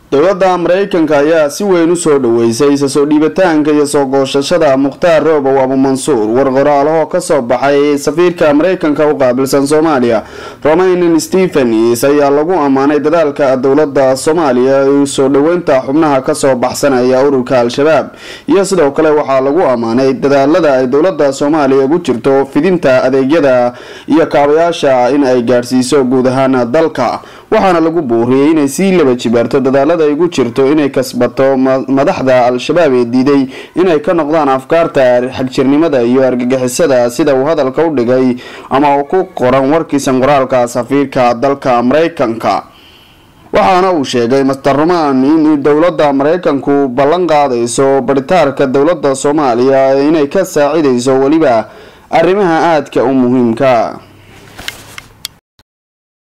dowladda mareykanka ayaa si weyn usoo dhaweysay isa soo dhiibitaanka iyo soo gooshashada mukhtaar roobow abumansuur war qoraalahoo kasoo baxay safiirka mareykanka u qaabilsan soomaaliya romayn stephens ayaa lagu ammaanay dadaalka dowlada soomaaliya ee soo dhaweynta xubnaha kasoo baxsanaya ururka al-shabaab iyo sidoo kale waxaa lagu ammaanay dadaalada ay dowlada soomaaliya ugu jirto fidinta adeegyada iyo kaabayaasha in ay gaadhsiiso guud ahaan dalka waxaana lagu buuriyey inay sii laba jibaarto dadaalada ay ugu jirto inay kasbato madaxda al-shabaab ee diiday inay ka noqdaan afkaarta xagjirnimada iyo argagixisada sida uu hadalka u dhigay ama uu ku qoran warkiisan qoraalka safiirka dalka mareykanka waxaana uu sheegay master roman in dowlada mareykanku ballan qaadayso baritaarka dowlada soomaaliya inay ka saacidayso weliba arrimaha aadka u muhiimka